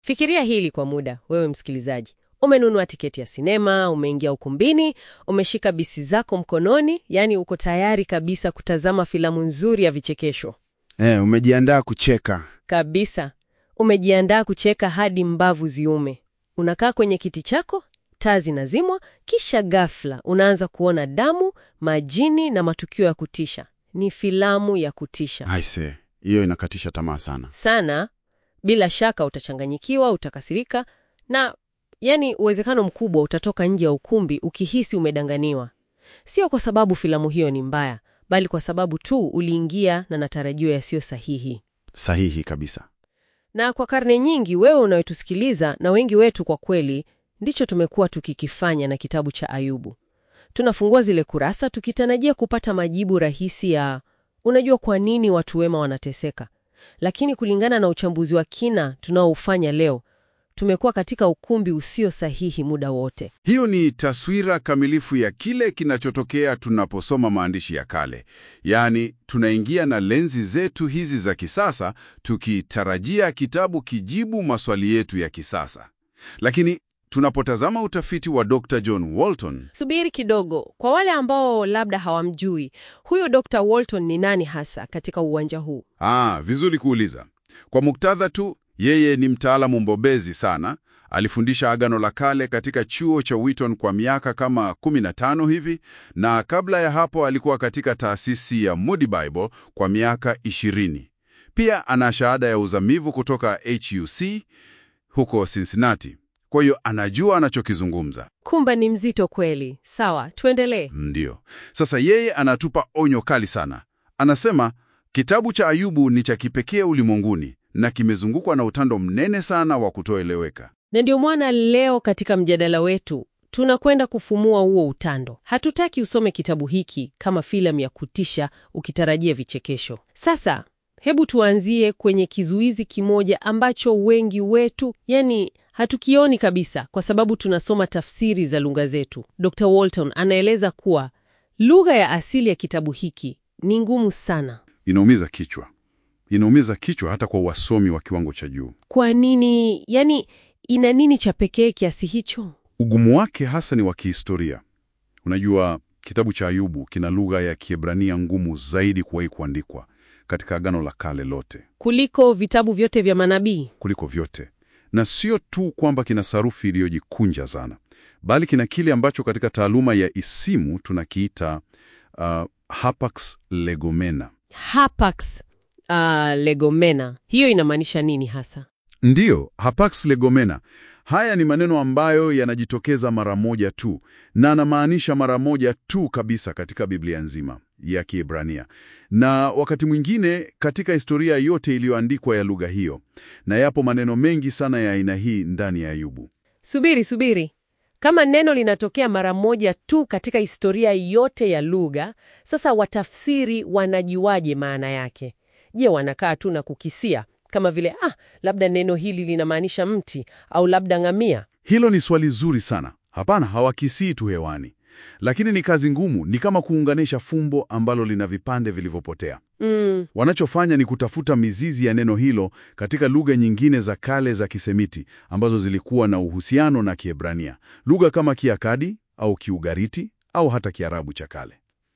Fikiria hili kwa muda, wewe msikilizaji. Umenunua tiketi ya sinema, umeingia ukumbini, umeshika bisi zako mkononi, yaani uko tayari kabisa kutazama filamu nzuri ya vichekesho. Eh, umejiandaa kucheka. Kabisa. Umejiandaa kucheka hadi mbavu ziume. Unakaa kwenye kiti chako, taa zinazimwa, kisha ghafla unaanza kuona damu, majini na matukio ya kutisha. Ni filamu ya kutisha Aise, hiyo inakatisha tamaa sana. sana. Bila shaka utachanganyikiwa, utakasirika na yani, uwezekano mkubwa utatoka nje ya ukumbi ukihisi umedanganiwa. Sio kwa sababu filamu hiyo ni mbaya, bali kwa sababu tu uliingia na matarajio yasiyo sahihi. Sahihi kabisa. Na kwa karne nyingi, wewe unayetusikiliza na wengi wetu, kwa kweli, ndicho tumekuwa tukikifanya na kitabu cha Ayubu. Tunafungua zile kurasa tukitarajia kupata majibu rahisi ya unajua kwa nini watu wema wanateseka, lakini kulingana na uchambuzi wa kina tunaoufanya leo, tumekuwa katika ukumbi usio sahihi muda wote. Hiyo ni taswira kamilifu ya kile kinachotokea tunaposoma maandishi ya kale. Yaani, tunaingia na lenzi zetu hizi za kisasa tukitarajia kitabu kijibu maswali yetu ya kisasa. Lakini tunapotazama utafiti wa Dr. John Walton, Subiri kidogo, kwa wale ambao labda hawamjui, huyo Dr. Walton ni nani hasa katika uwanja huu? ah, vizuri kuuliza. Kwa muktadha tu, yeye ni mtaalamu mbobezi sana. Alifundisha Agano la Kale katika chuo cha Wheaton kwa miaka kama 15 hivi, na kabla ya hapo alikuwa katika taasisi ya Moody Bible kwa miaka 20. Pia ana shahada ya uzamivu kutoka HUC huko Cincinnati. Kwa hiyo anajua anachokizungumza. Kumba ni mzito kweli. Sawa, tuendelee. Ndiyo. Sasa yeye anatupa onyo kali sana. Anasema kitabu cha Ayubu ni cha kipekee ulimwenguni na kimezungukwa na utando mnene sana wa kutoeleweka. Na ndio mwana leo katika mjadala wetu tunakwenda kufumua huo utando. Hatutaki usome kitabu hiki kama filamu ya kutisha ukitarajia vichekesho. Sasa hebu tuanzie kwenye kizuizi kimoja ambacho wengi wetu yani hatukioni kabisa kwa sababu tunasoma tafsiri za lugha zetu. Dr. Walton anaeleza kuwa lugha ya asili ya kitabu hiki ni ngumu sana. Inaumiza kichwa, inaumiza kichwa hata kwa wasomi wa kiwango cha juu. Kwa nini? Yani ina nini cha pekee kiasi hicho? Ugumu wake hasa ni wa kihistoria. Unajua, kitabu cha Ayubu kina lugha ya Kiebrania ngumu zaidi kuwahi kuandikwa katika Agano la Kale lote Kuliko vitabu vyote vya manabii. kuliko vyote, na sio tu kwamba kina sarufi iliyojikunja sana, bali kina kile ambacho katika taaluma ya isimu tunakiita uh, hapax legomena. Hapax uh, legomena, hiyo inamaanisha nini hasa? Ndiyo, hapax legomena. Haya ni maneno ambayo yanajitokeza mara moja tu na anamaanisha mara moja tu kabisa katika Biblia nzima ya Kiebrania, na wakati mwingine katika historia yote iliyoandikwa ya lugha hiyo, na yapo maneno mengi sana ya aina hii ndani ya Ayubu. Subiri, subiri. Kama neno linatokea mara moja tu katika historia yote ya lugha, sasa watafsiri wanajiwaje maana yake? Je, wanakaa tu na kukisia kama vile ah, labda neno hili linamaanisha mti au labda ngamia? Hilo ni swali zuri sana. Hapana, hawakisii tu hewani, lakini ni kazi ngumu. Ni kama kuunganisha fumbo ambalo lina vipande vilivyopotea. Mm, Wanachofanya ni kutafuta mizizi ya neno hilo katika lugha nyingine za kale za Kisemiti ambazo zilikuwa na uhusiano na Kiebrania, lugha kama Kiakadi au Kiugariti au hata Kiarabu cha kale.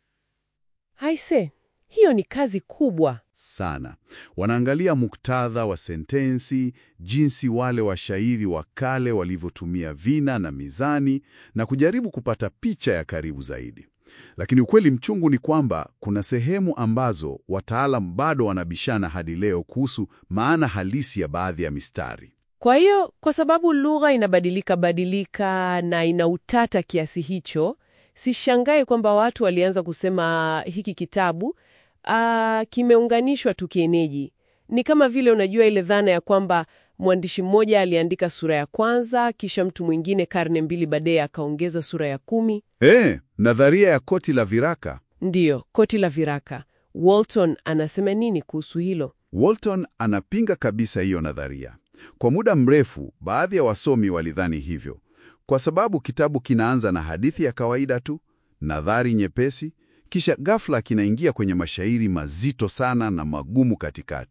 haise, hiyo ni kazi kubwa. Sana wanaangalia muktadha wa sentensi, jinsi wale washairi wa kale walivyotumia vina na mizani, na kujaribu kupata picha ya karibu zaidi. Lakini ukweli mchungu ni kwamba kuna sehemu ambazo wataalam bado wanabishana hadi leo kuhusu maana halisi ya baadhi ya mistari. Kwa hiyo kwa sababu lugha inabadilika badilika na ina utata kiasi hicho, sishangai kwamba watu walianza kusema hiki kitabu ah, kimeunganishwa tu kienyeji. Ni kama vile unajua ile dhana ya kwamba mwandishi mmoja aliandika sura ya kwanza, kisha mtu mwingine karne mbili baadaye akaongeza sura ya kumi. Eh, nadharia ya koti la viraka. Ndiyo, koti la viraka. Walton anasema nini kuhusu hilo? Walton anapinga kabisa hiyo nadharia. Kwa muda mrefu, baadhi ya wasomi walidhani hivyo, kwa sababu kitabu kinaanza na hadithi ya kawaida tu, nadhari nyepesi, kisha ghafla kinaingia kwenye mashairi mazito sana na magumu katikati.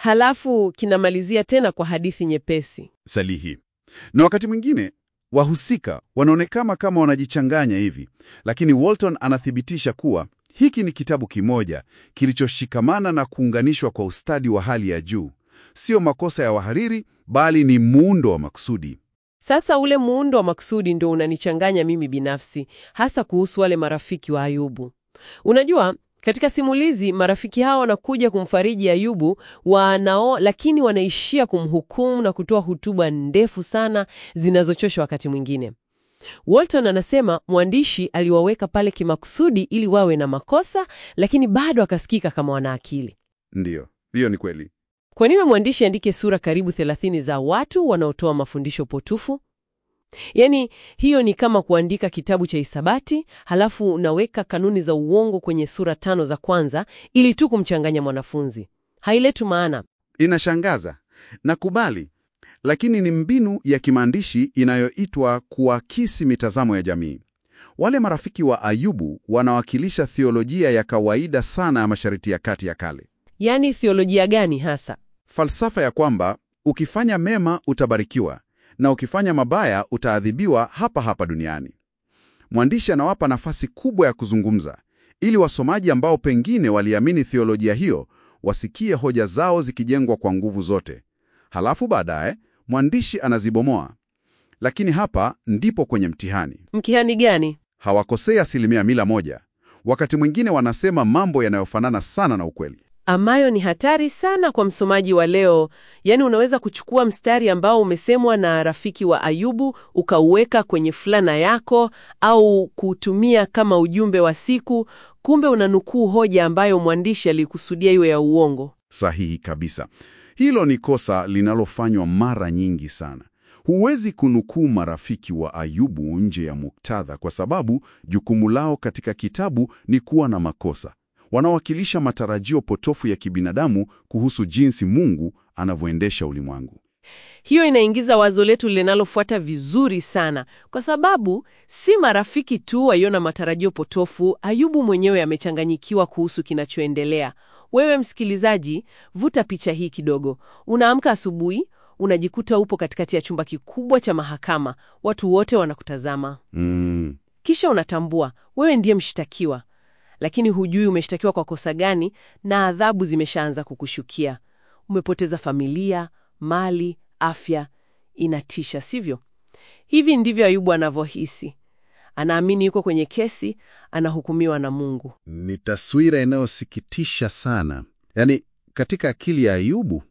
halafu kinamalizia tena kwa hadithi nyepesi. Salihi. Na wakati mwingine wahusika wanaonekana kama wanajichanganya hivi, lakini Walton anathibitisha kuwa hiki ni kitabu kimoja kilichoshikamana na kuunganishwa kwa ustadi wa hali ya juu. Sio makosa ya wahariri, bali ni muundo wa makusudi. Sasa ule muundo wa makusudi ndio unanichanganya mimi binafsi, hasa kuhusu wale marafiki wa Ayubu. Unajua, katika simulizi marafiki hao wanakuja kumfariji Ayubu wanao, lakini wanaishia kumhukumu na kutoa hutuba ndefu sana zinazochosha wakati mwingine. Walton anasema mwandishi aliwaweka pale kimakusudi ili wawe na makosa, lakini bado akasikika kama wana akili. Ndiyo, hiyo ni kweli. Kwa nini mwandishi andike sura karibu 30 za watu wanaotoa mafundisho potofu? Yaani, hiyo ni kama kuandika kitabu cha hisabati, halafu unaweka kanuni za uongo kwenye sura tano za kwanza ili tu kumchanganya mwanafunzi. Hailetu maana. Inashangaza, nakubali, lakini ni mbinu ya kimaandishi inayoitwa kuakisi mitazamo ya jamii. Wale marafiki wa Ayubu wanawakilisha thiolojia ya kawaida sana ya Mashariki ya Kati ya kale, Yaani thiolojia gani hasa? falsafa ya kwamba ukifanya mema utabarikiwa na ukifanya mabaya utaadhibiwa hapa hapa duniani. Mwandishi anawapa nafasi kubwa ya kuzungumza ili wasomaji ambao pengine waliamini thiolojia hiyo wasikie hoja zao zikijengwa kwa nguvu zote. Halafu baadaye mwandishi anazibomoa. Lakini hapa ndipo kwenye mtihani. Mtihani gani? Hawakosei asilimia mia moja. Wakati mwingine wanasema mambo yanayofanana sana na ukweli. Ambayo ni hatari sana kwa msomaji wa leo. Yaani unaweza kuchukua mstari ambao umesemwa na rafiki wa Ayubu ukauweka kwenye fulana yako au kuutumia kama ujumbe wa siku, kumbe unanukuu hoja ambayo mwandishi alikusudia iwe ya uongo. Sahihi kabisa. Hilo ni kosa linalofanywa mara nyingi sana. Huwezi kunukuu marafiki wa Ayubu nje ya muktadha kwa sababu jukumu lao katika kitabu ni kuwa na makosa. Wanawakilisha matarajio potofu ya kibinadamu kuhusu jinsi Mungu anavyoendesha ulimwengu. Hiyo inaingiza wazo letu linalofuata vizuri sana, kwa sababu si marafiki tu waiona matarajio potofu. Ayubu mwenyewe amechanganyikiwa kuhusu kinachoendelea. Wewe msikilizaji, vuta picha hii kidogo. Unaamka asubuhi, unajikuta upo katikati ya chumba kikubwa cha mahakama, watu wote wanakutazama, Mm, kisha unatambua wewe ndiye mshtakiwa, lakini hujui umeshtakiwa kwa kosa gani, na adhabu zimeshaanza kukushukia. Umepoteza familia, mali, afya. Inatisha, sivyo? Hivi ndivyo Ayubu anavyohisi. Anaamini yuko kwenye kesi, anahukumiwa na Mungu. ni taswira inayosikitisha sana. Yaani, katika akili ya Ayubu,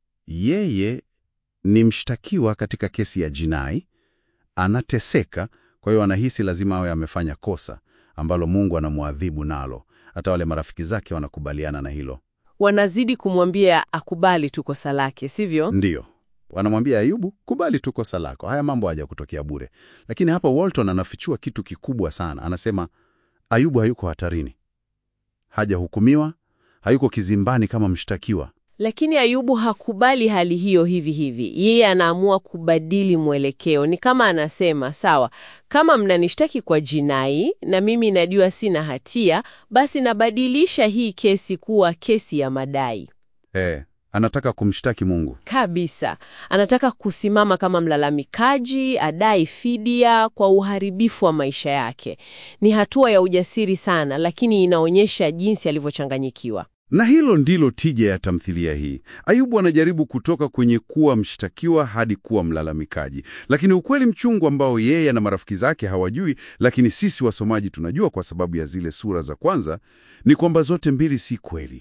yeye ni mshtakiwa katika kesi ya jinai, anateseka. Kwa hiyo anahisi lazima awe amefanya kosa ambalo Mungu anamwadhibu nalo. Hata wale marafiki zake wanakubaliana na hilo. Wanazidi kumwambia akubali tu kosa lake, sivyo? Ndiyo, wanamwambia Ayubu, kubali tu kosa lako, haya mambo haja kutokea bure. Lakini hapa Walton anafichua kitu kikubwa sana. Anasema Ayubu hayuko hatarini, hajahukumiwa, hayuko kizimbani kama mshtakiwa. Lakini Ayubu hakubali hali hiyo hivi hivi. Yeye anaamua kubadili mwelekeo. Ni kama anasema, sawa, kama mnanishtaki kwa jinai na mimi najua sina hatia, basi nabadilisha hii kesi kuwa kesi ya madai. Eh, anataka kumshtaki Mungu. Kabisa. Anataka kusimama kama mlalamikaji, adai fidia kwa uharibifu wa maisha yake. Ni hatua ya ujasiri sana, lakini inaonyesha jinsi alivyochanganyikiwa. Na hilo ndilo tija ya tamthilia hii. Ayubu anajaribu kutoka kwenye kuwa mshtakiwa hadi kuwa mlalamikaji, lakini ukweli mchungu ambao yeye na marafiki zake hawajui, lakini sisi wasomaji tunajua kwa sababu ya zile sura za kwanza, ni kwamba zote mbili si kweli.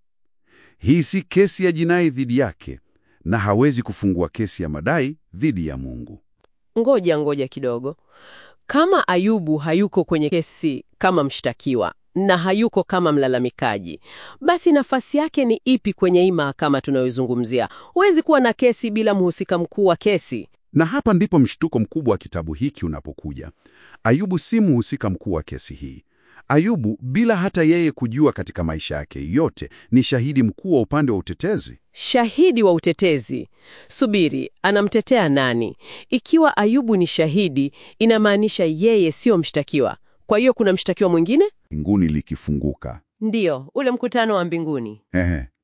Hii si kesi ya jinai dhidi yake, na hawezi kufungua kesi ya madai dhidi ya Mungu. Ngoja ngoja kidogo. Kama Ayubu hayuko kwenye kesi kama mshtakiwa na hayuko kama mlalamikaji, basi nafasi yake ni ipi kwenye hii mahakama tunayozungumzia? Huwezi kuwa na kesi bila mhusika mkuu wa kesi. Na hapa ndipo mshtuko mkubwa wa kitabu hiki unapokuja. Ayubu si mhusika mkuu wa kesi hii. Ayubu, bila hata yeye kujua katika maisha yake yote, ni shahidi mkuu wa upande wa utetezi. Shahidi wa utetezi. Subiri, anamtetea nani? Ikiwa Ayubu ni shahidi, inamaanisha yeye sio mshtakiwa. Kwa hiyo kuna mshtakiwa mwingine? Mbinguni likifunguka. Ndiyo, ule mkutano wa mbinguni. Ehe.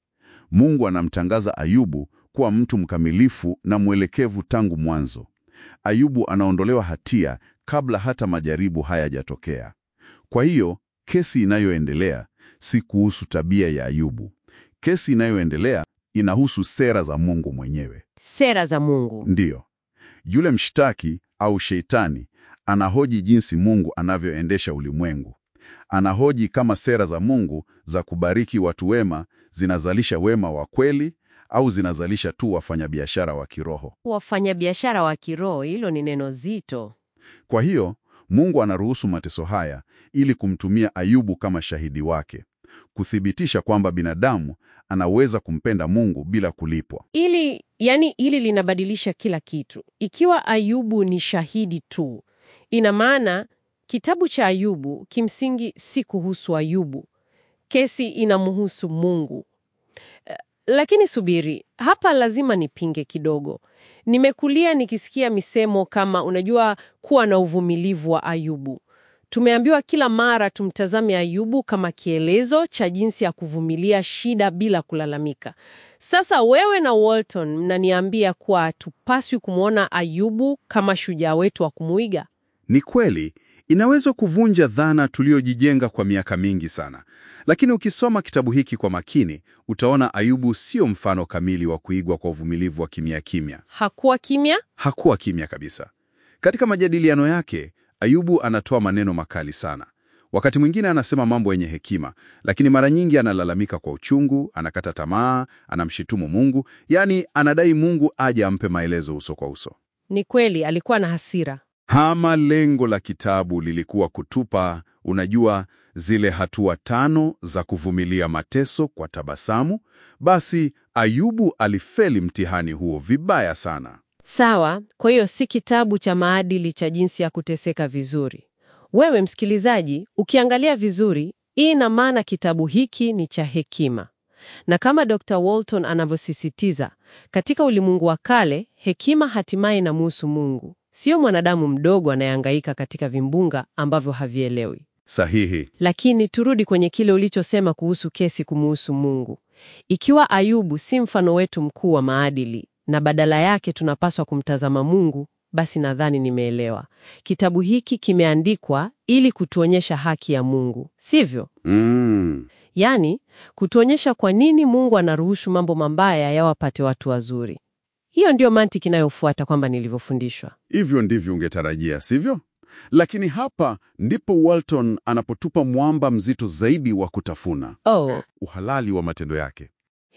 Mungu anamtangaza Ayubu kuwa mtu mkamilifu na mwelekevu tangu mwanzo. Ayubu anaondolewa hatia kabla hata majaribu hayajatokea. Kwa hiyo, kesi inayoendelea si kuhusu tabia ya Ayubu. Kesi inayoendelea inahusu sera za Mungu mwenyewe. Sera za Mungu. Ndiyo, yule mshtaki au sheitani anahoji jinsi Mungu anavyoendesha ulimwengu. Anahoji kama sera za Mungu za kubariki watu wema zinazalisha wema wa kweli au zinazalisha tu wafanyabiashara wa kiroho. Wafanyabiashara wa kiroho, hilo ni neno zito. Kwa hiyo Mungu anaruhusu mateso haya ili kumtumia Ayubu kama shahidi wake, kuthibitisha kwamba binadamu anaweza kumpenda Mungu bila kulipwa. Ili yani, hili linabadilisha kila kitu. Ikiwa Ayubu ni shahidi tu, ina maana kitabu cha Ayubu kimsingi si kuhusu Ayubu. Kesi inamhusu Mungu. Eh, Lakini subiri, hapa lazima nipinge kidogo. Nimekulia nikisikia misemo kama unajua, kuwa na uvumilivu wa Ayubu. Tumeambiwa kila mara tumtazame Ayubu kama kielezo cha jinsi ya kuvumilia shida bila kulalamika. Sasa wewe na Walton mnaniambia kuwa hatupaswi kumwona Ayubu kama shujaa wetu wa kumuiga. Ni kweli, inaweza kuvunja dhana tuliyojijenga kwa miaka mingi sana. Lakini ukisoma kitabu hiki kwa makini, utaona Ayubu sio mfano kamili wa kuigwa kwa uvumilivu wa kimya kimya. Hakuwa kimya? Hakuwa kimya kabisa. Katika majadiliano yake, Ayubu anatoa maneno makali sana. Wakati mwingine anasema mambo yenye hekima, lakini mara nyingi analalamika kwa uchungu, anakata tamaa, anamshitumu Mungu, yaani anadai Mungu aje ampe maelezo uso kwa uso. Ni kweli alikuwa na hasira. Hama lengo la kitabu lilikuwa kutupa, unajua, zile hatua tano za kuvumilia mateso kwa tabasamu. Basi Ayubu alifeli mtihani huo vibaya sana. Sawa, kwa hiyo si kitabu cha maadili cha jinsi ya kuteseka vizuri. Wewe msikilizaji, ukiangalia vizuri, hii ina maana kitabu hiki ni cha hekima. Na kama Dr. Walton anavyosisitiza, katika ulimwengu wa kale, hekima hatimaye inamhusu Mungu, sio mwanadamu mdogo anayehangaika katika vimbunga ambavyo havielewi. Sahihi. Lakini turudi kwenye kile ulichosema kuhusu kesi kumuhusu Mungu. Ikiwa Ayubu si mfano wetu mkuu wa maadili na badala yake tunapaswa kumtazama Mungu, basi nadhani nimeelewa. Kitabu hiki kimeandikwa ili kutuonyesha haki ya Mungu, sivyo? Mm. Yaani, kutuonyesha kwa nini Mungu anaruhusu mambo mabaya yawapate watu wazuri. Hiyo ndiyo mantiki inayofuata kwamba nilivyofundishwa. Hivyo ndivyo ungetarajia, sivyo? Lakini hapa ndipo Walton anapotupa mwamba mzito zaidi wa kutafuna, Oh, uhalali wa matendo yake.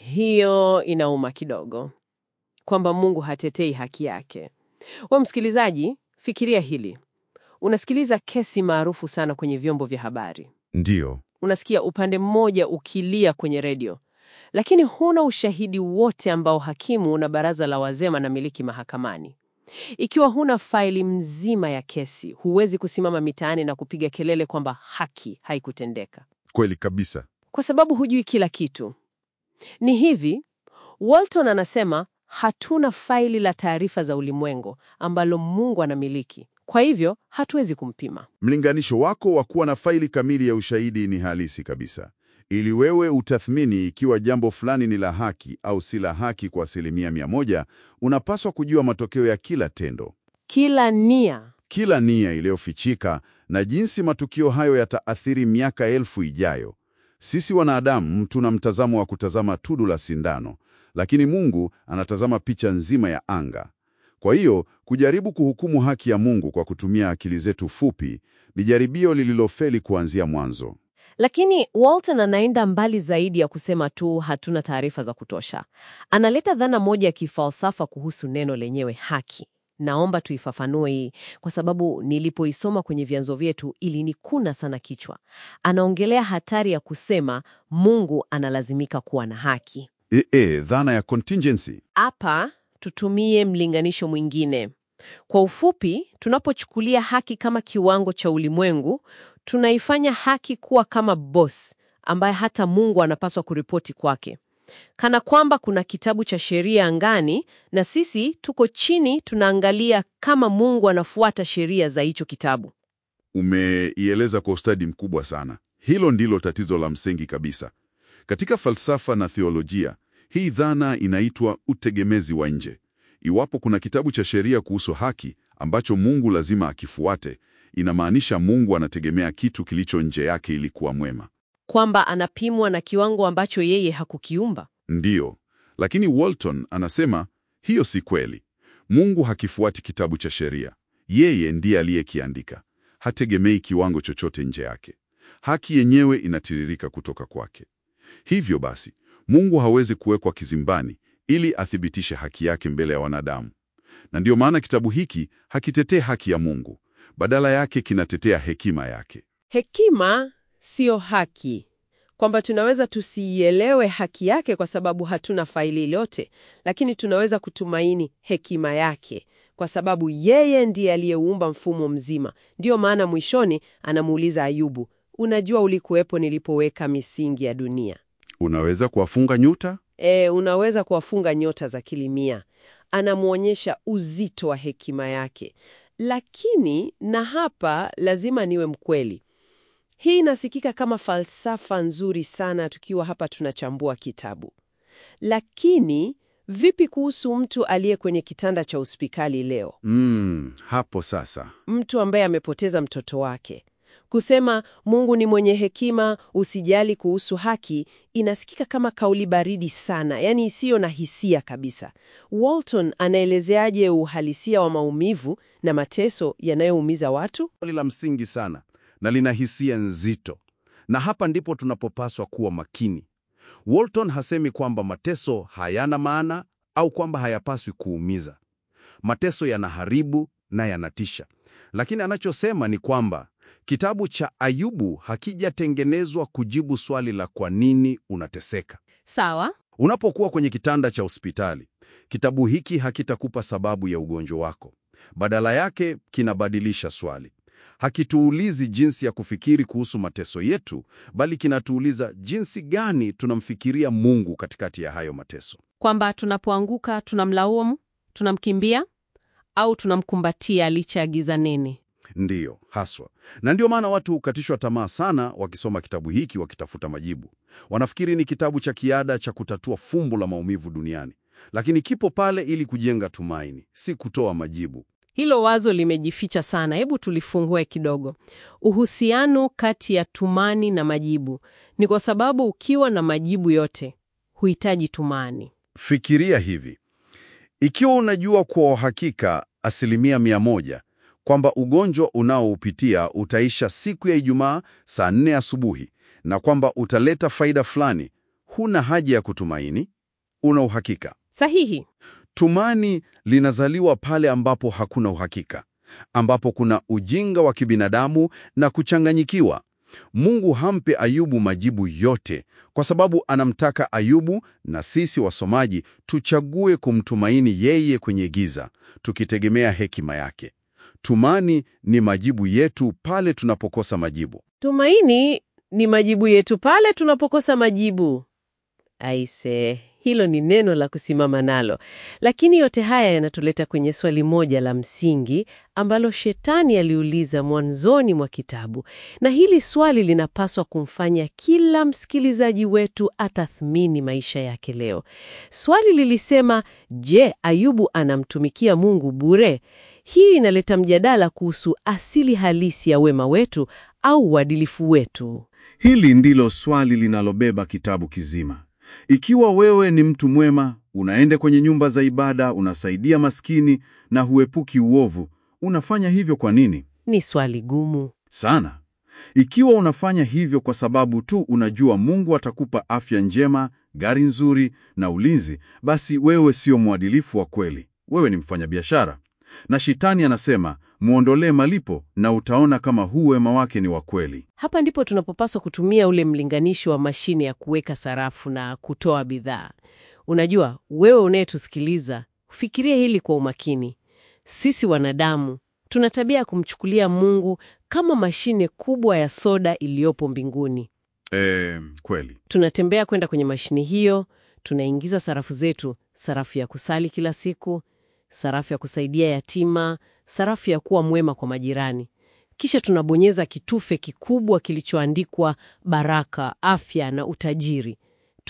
hiyo inauma kidogo, kwamba Mungu hatetei haki yake. We msikilizaji, fikiria hili. Unasikiliza kesi maarufu sana kwenye vyombo vya habari. Ndiyo. Unasikia upande mmoja ukilia kwenye redio, lakini huna ushahidi wote ambao hakimu na baraza la wazee wanamiliki mahakamani. Ikiwa huna faili mzima ya kesi, huwezi kusimama mitaani na kupiga kelele kwamba haki haikutendeka, Kweli kabisa. kwa sababu hujui kila kitu. Ni hivi, Walton anasema hatuna faili la taarifa za ulimwengu ambalo Mungu anamiliki, kwa hivyo hatuwezi kumpima. Mlinganisho wako wa kuwa na faili kamili ya ushahidi ni halisi kabisa. Ili wewe utathmini ikiwa jambo fulani ni la haki au si la haki kwa asilimia mia moja, unapaswa kujua matokeo ya kila tendo, Kila nia kila nia iliyofichika na jinsi matukio hayo yataathiri miaka elfu ijayo. Sisi wanadamu tuna mtazamo wa kutazama tudu la sindano, lakini Mungu anatazama picha nzima ya anga. Kwa hiyo kujaribu kuhukumu haki ya Mungu kwa kutumia akili zetu fupi ni jaribio lililofeli kuanzia mwanzo. Lakini Walton anaenda mbali zaidi ya kusema tu hatuna taarifa za kutosha. Analeta dhana moja ya kifalsafa kuhusu neno lenyewe haki. Naomba tuifafanue hii kwa sababu nilipoisoma kwenye vyanzo vyetu ilinikuna sana kichwa. Anaongelea hatari ya kusema Mungu analazimika kuwa na haki. E, e, dhana ya contingency. Hapa tutumie mlinganisho mwingine. Kwa ufupi, tunapochukulia haki kama kiwango cha ulimwengu, tunaifanya haki kuwa kama boss ambaye hata Mungu anapaswa kuripoti kwake, kana kwamba kuna kitabu cha sheria angani na sisi tuko chini tunaangalia kama Mungu anafuata sheria za hicho kitabu. Umeieleza kwa ustadi mkubwa sana. Hilo ndilo tatizo la msingi kabisa katika falsafa na theolojia. Hii dhana inaitwa utegemezi wa nje. Iwapo kuna kitabu cha sheria kuhusu haki ambacho Mungu lazima akifuate, inamaanisha Mungu anategemea kitu kilicho nje yake ili kuwa mwema. Kwamba anapimwa na kiwango ambacho yeye hakukiumba. Ndiyo, lakini Walton anasema hiyo si kweli. Mungu hakifuati kitabu cha sheria, yeye ndiye aliyekiandika. Hategemei kiwango chochote nje yake. Haki yenyewe inatiririka kutoka kwake. Hivyo basi, Mungu hawezi kuwekwa kizimbani ili athibitishe haki yake mbele ya wanadamu. Na ndiyo maana kitabu hiki hakitetee haki ya Mungu, badala yake kinatetea hekima yake. Hekima siyo haki, kwamba tunaweza tusiielewe haki yake kwa sababu hatuna faili lote, lakini tunaweza kutumaini hekima yake kwa sababu yeye ndiye aliyeuumba mfumo mzima. Ndiyo maana mwishoni anamuuliza Ayubu, unajua ulikuwepo nilipoweka misingi ya dunia. Unaweza kuwafunga nyuta? E, unaweza kuwafunga nyota za kilimia. Anamwonyesha uzito wa hekima yake, lakini na hapa lazima niwe mkweli. Hii inasikika kama falsafa nzuri sana tukiwa hapa tunachambua kitabu, lakini vipi kuhusu mtu aliye kwenye kitanda cha hospitali leo, Mm, hapo sasa. mtu ambaye amepoteza mtoto wake? Kusema Mungu ni mwenye hekima, usijali kuhusu haki, inasikika kama kauli baridi sana, yaani isiyo na hisia kabisa. Walton anaelezeaje uhalisia wa maumivu na mateso yanayoumiza watu? Swali la msingi sana na lina hisia nzito, na hapa ndipo tunapopaswa kuwa makini. Walton hasemi kwamba mateso hayana maana au kwamba hayapaswi kuumiza. Mateso yanaharibu na yanatisha, lakini anachosema ni kwamba kitabu cha Ayubu hakijatengenezwa kujibu swali la kwa nini unateseka. Sawa. Unapokuwa kwenye kitanda cha hospitali, kitabu hiki hakitakupa sababu ya ugonjwa wako. Badala yake, kinabadilisha swali. Hakituulizi jinsi ya kufikiri kuhusu mateso yetu, bali kinatuuliza jinsi gani tunamfikiria Mungu katikati ya hayo mateso. Kwamba tunapoanguka tunamlaumu, tunamkimbia au tunamkumbatia licha ya giza nene. Ndiyo, haswa. Na ndio maana watu hukatishwa tamaa sana wakisoma kitabu hiki wakitafuta majibu. Wanafikiri ni kitabu cha kiada cha kutatua fumbo la maumivu duniani, lakini kipo pale ili kujenga tumaini, si kutoa majibu. Hilo wazo limejificha sana. Hebu tulifungue kidogo. Uhusiano kati ya tumani na majibu ni kwa sababu ukiwa na majibu yote huhitaji tumani. Fikiria hivi: ikiwa unajua kwa uhakika asilimia mia moja kwamba ugonjwa unaoupitia utaisha siku ya Ijumaa saa nne asubuhi na kwamba utaleta faida fulani, huna haja ya kutumaini, una uhakika. Sahihi. Tumani linazaliwa pale ambapo hakuna uhakika, ambapo kuna ujinga wa kibinadamu na kuchanganyikiwa. Mungu hampe Ayubu majibu yote kwa sababu anamtaka Ayubu na sisi wasomaji tuchague kumtumaini yeye kwenye giza, tukitegemea hekima yake. Tumani ni majibu yetu pale tunapokosa majibu. Tumaini ni majibu yetu pale tunapokosa majibu. Aise, hilo ni neno la kusimama nalo. Lakini yote haya yanatuleta kwenye swali moja la msingi ambalo Shetani aliuliza mwanzoni mwa kitabu, na hili swali linapaswa kumfanya kila msikilizaji wetu atathmini maisha yake leo. Swali lilisema, je, Ayubu anamtumikia Mungu bure? Hii inaleta mjadala kuhusu asili halisi ya wema wetu au uadilifu wetu. Hili ndilo swali linalobeba kitabu kizima. Ikiwa wewe ni mtu mwema, unaenda kwenye nyumba za ibada, unasaidia maskini na huepuki uovu, unafanya hivyo kwa nini? Ni swali gumu. Sana. Ikiwa unafanya hivyo kwa sababu tu unajua Mungu atakupa afya njema, gari nzuri na ulinzi, basi wewe sio mwadilifu wa kweli. Wewe ni mfanyabiashara. Na Shetani anasema, muondolee malipo na utaona kama huu wema wake ni wa kweli. Hapa ndipo tunapopaswa kutumia ule mlinganisho wa mashine ya kuweka sarafu na kutoa bidhaa. Unajua, wewe unayetusikiliza, fikiria hili kwa umakini. Sisi wanadamu tuna tabia ya kumchukulia Mungu kama mashine kubwa ya soda iliyopo mbinguni. E, kweli. Tunatembea kwenda kwenye mashine hiyo, tunaingiza sarafu zetu, sarafu ya kusali kila siku, sarafu ya kusaidia yatima, sarafu ya kuwa mwema kwa majirani. Kisha tunabonyeza kitufe kikubwa kilichoandikwa baraka, afya na utajiri.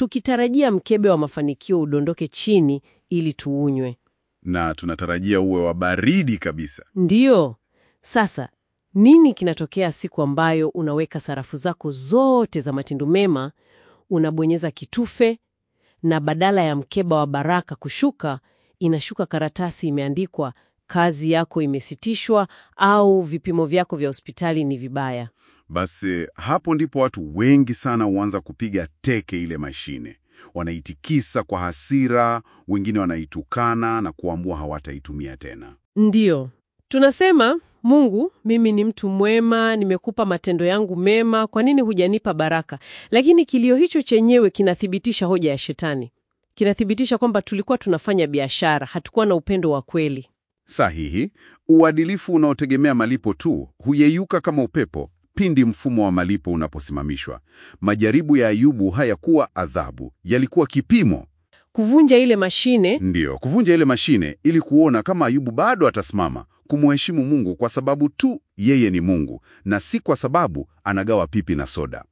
tukitarajia mkebe wa mafanikio udondoke chini ili tuunywe. Na tunatarajia uwe wa baridi kabisa. Ndiyo. Sasa nini kinatokea siku ambayo unaweka sarafu zako zote za matendo mema, unabonyeza kitufe, na badala ya mkeba wa baraka kushuka, inashuka karatasi imeandikwa kazi yako imesitishwa au vipimo vyako vya hospitali ni vibaya? Basi hapo ndipo watu wengi sana huanza kupiga teke ile mashine. Wanaitikisa kwa hasira, wengine wanaitukana na kuamua hawataitumia tena. Ndiyo, tunasema Mungu, mimi ni mtu mwema, nimekupa matendo yangu mema, kwa nini hujanipa baraka? Lakini kilio hicho chenyewe kinathibitisha hoja ya Shetani. Kinathibitisha kwamba tulikuwa tunafanya biashara, hatukuwa na upendo wa kweli. Sahihi. Uadilifu unaotegemea malipo tu huyeyuka kama upepo pindi mfumo wa malipo unaposimamishwa. Majaribu ya Ayubu hayakuwa adhabu, yalikuwa kipimo. Kuvunja ile mashine Ndiyo, kuvunja ile mashine ili kuona kama Ayubu bado atasimama kumheshimu Mungu kwa sababu tu yeye ni Mungu na si kwa sababu anagawa pipi na soda.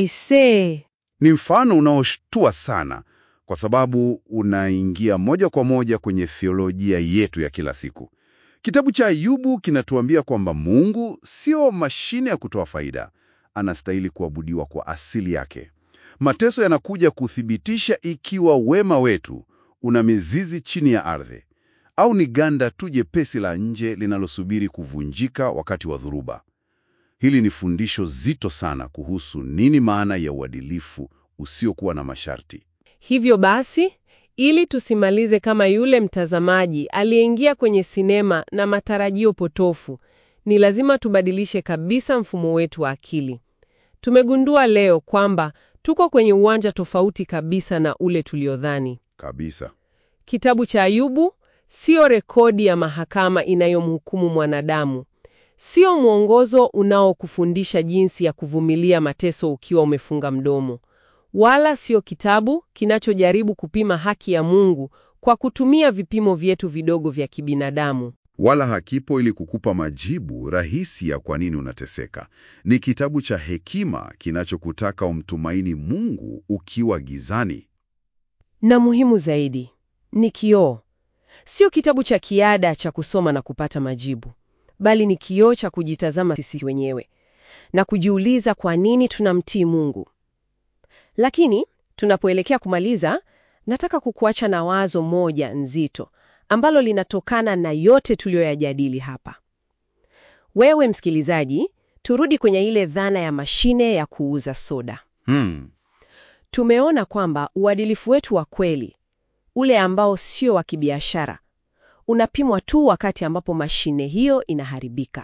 aisee, Ni mfano unaoshtua sana kwa sababu unaingia moja kwa moja kwenye theolojia yetu ya kila siku. Kitabu cha Ayubu kinatuambia kwamba Mungu sio mashine ya kutoa faida, anastahili kuabudiwa kwa asili yake. Mateso yanakuja kuthibitisha ikiwa wema wetu una mizizi chini ya ardhi au ni ganda tu jepesi la nje linalosubiri kuvunjika wakati wa dhuruba. Hili ni fundisho zito sana kuhusu nini maana ya uadilifu usiokuwa na masharti. Hivyo basi, ili tusimalize kama yule mtazamaji aliyeingia kwenye sinema na matarajio potofu, ni lazima tubadilishe kabisa mfumo wetu wa akili. Tumegundua leo kwamba tuko kwenye uwanja tofauti kabisa na ule tuliodhani. Kabisa. Kitabu cha Ayubu sio rekodi ya mahakama inayomhukumu mwanadamu. Sio mwongozo unaokufundisha jinsi ya kuvumilia mateso ukiwa umefunga mdomo. Wala sio kitabu kinachojaribu kupima haki ya Mungu kwa kutumia vipimo vyetu vidogo vya kibinadamu. Wala hakipo ili kukupa majibu rahisi ya kwa nini unateseka. Ni kitabu cha hekima kinachokutaka umtumaini Mungu ukiwa gizani. Na muhimu zaidi, ni kioo. Sio kitabu cha kiada cha kusoma na kupata majibu, bali ni kioo cha kujitazama sisi wenyewe na kujiuliza kwa nini tunamtii Mungu. Lakini tunapoelekea kumaliza, nataka kukuacha na wazo moja nzito ambalo linatokana na yote tuliyoyajadili hapa. Wewe msikilizaji, turudi kwenye ile dhana ya mashine ya kuuza soda. Hmm. Tumeona kwamba uadilifu wetu wa kweli, ule ambao sio wa kibiashara, unapimwa tu wakati ambapo mashine hiyo inaharibika.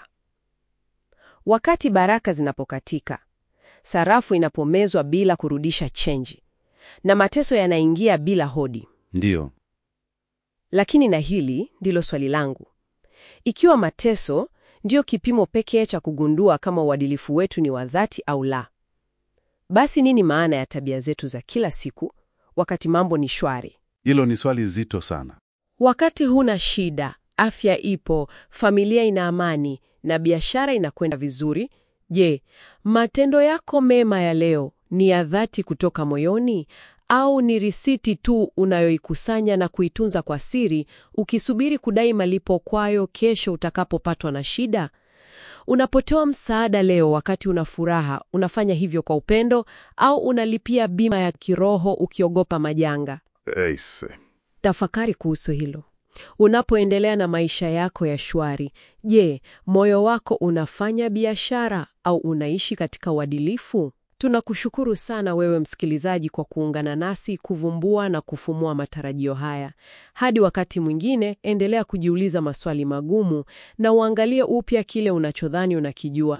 Wakati baraka zinapokatika, sarafu inapomezwa bila kurudisha chenji, na mateso yanaingia bila hodi. Ndiyo. Lakini na hili ndilo swali langu. Ikiwa mateso ndiyo kipimo pekee cha kugundua kama uadilifu wetu ni wa dhati au la, basi nini maana ya tabia zetu za kila siku wakati mambo ni shwari? Hilo ni swali zito sana. Wakati huna shida, afya ipo, familia ina amani na biashara inakwenda vizuri, je, matendo yako mema ya leo ni ya dhati kutoka moyoni au ni risiti tu unayoikusanya na kuitunza kwa siri ukisubiri kudai malipo kwayo kesho utakapopatwa na shida? Unapotoa msaada leo wakati una furaha, unafanya hivyo kwa upendo au unalipia bima ya kiroho ukiogopa majanga? Eise. Tafakari kuhusu hilo. Unapoendelea na maisha yako ya shwari, je, moyo wako unafanya biashara au unaishi katika uadilifu? Tunakushukuru sana wewe msikilizaji kwa kuungana nasi kuvumbua na kufumua matarajio haya. Hadi wakati mwingine, endelea kujiuliza maswali magumu na uangalie upya kile unachodhani unakijua